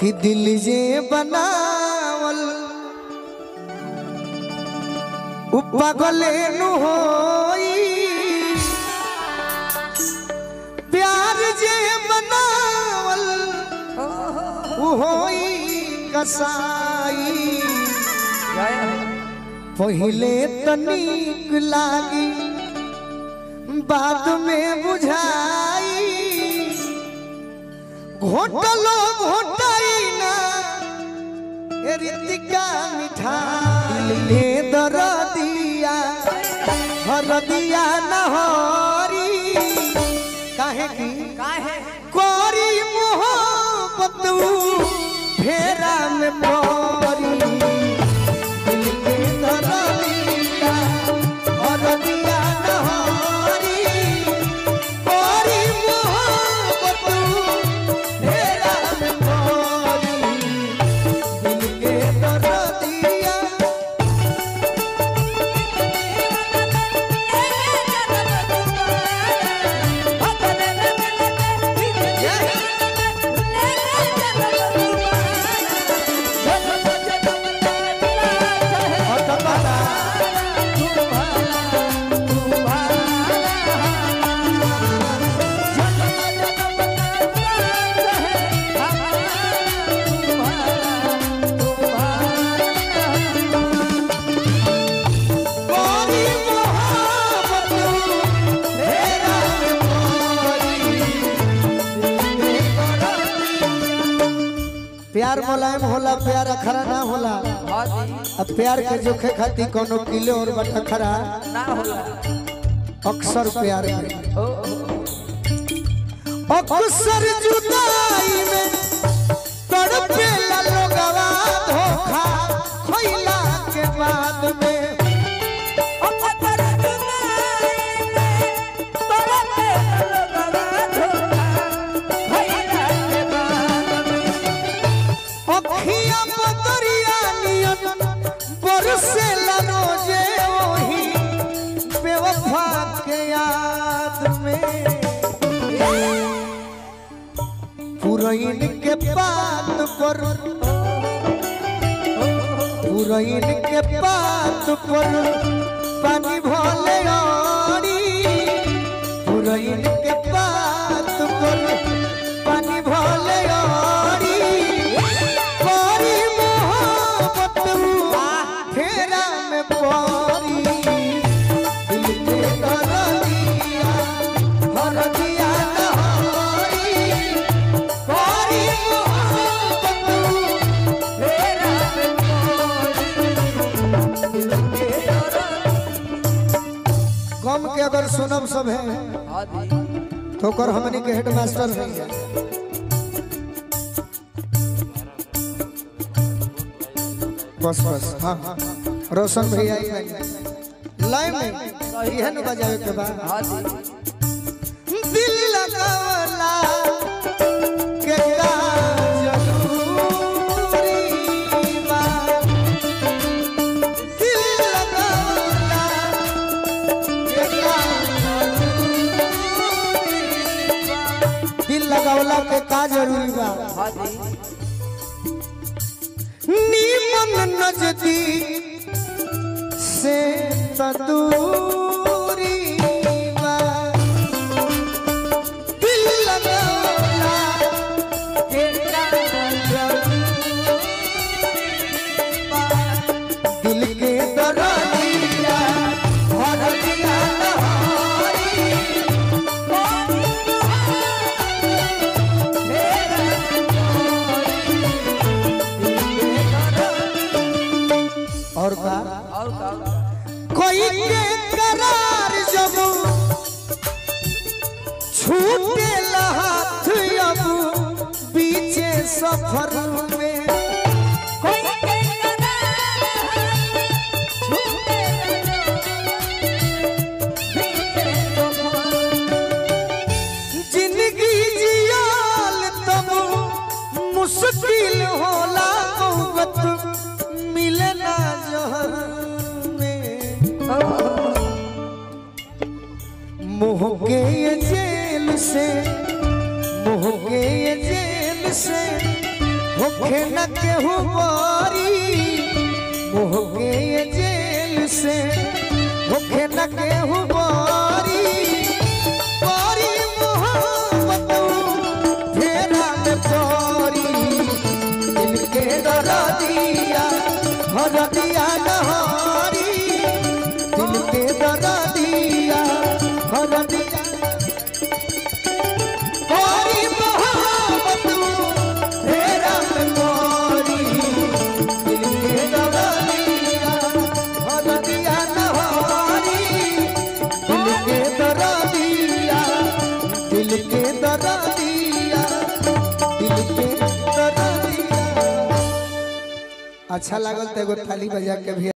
कि दिल जे बनावल उ पागले नु होई प्यार जे बनावल उ होई कसाई पहिले तनिक लागी बाद में बुझाई घोटलो घोटाई ना ए रितिका मिठाई ले दर दिया हर दिया नहरी काहे की काहे कोरी मोहब्बत फेरा में परी दिल के दरदिया और दिया नहरी कोरी मोहब्बत फेरा में परी दिल के दरदिया और कपड़ा कोरी मोहब्बत फेरा में परी प्यार मुलायम होला प्यार अखरा ना होला अब प्यार के जोखे खातिर कोनो किलो और बटा खरा ना होला अक्सर प्यार में अक्सर जुदाई में तड़पे ला लोगवा धोखा खइला के बाद में अखिया बदरिया नियन बरसे ला रोजे ओही बेवफा के याद में पुरैन के बात पर पुरैन के बात पर पानी भले आड़ी पुरैन के बात पर पानी भले आड़ी कोरी मोहब्बत फेरा में पड़ी दिल के दरदिया हर दिया नहरी कोरी मोहब्बत फेरा में कम के अगर सुनब सब है तो कर हमनी के हेड मास्टर है बस बस हाँ हाँ रोशन भैया ही है लाइन में यह न बजावे के बाद दिल लगावला के का जरूरी बा दिल लगावला के का दिल लगावला के का जरूरी बा नीमन नजदीक से तदूरी बा दिल लगावला के का जरूरी बा दिल के दरदिया भर दिया नहारी और का और का कोई के करार जब छूटे हाथ अब बीचे सफर में जिंदगी जियाल तब मुश्किल होला मोहब्बत मिले ना जहर में मोह के ये जेल से मोह के ये जेल से होखे न केहू बारी मोह के ये जेल से होखे न केहू बारी बारी मोहब्बत फेरा में परी दिल के दरा दिया हर दिया नहारी दिल के दरा दिया हर दिया कोरी मोहब्बत फेरा में परी दिल के दरा दिया हर दिया नहारी दिल के दरा दिया दिल के दरा दिया दिल के दरा दिया अच्छा लागल तो एगो थाली बजा के भी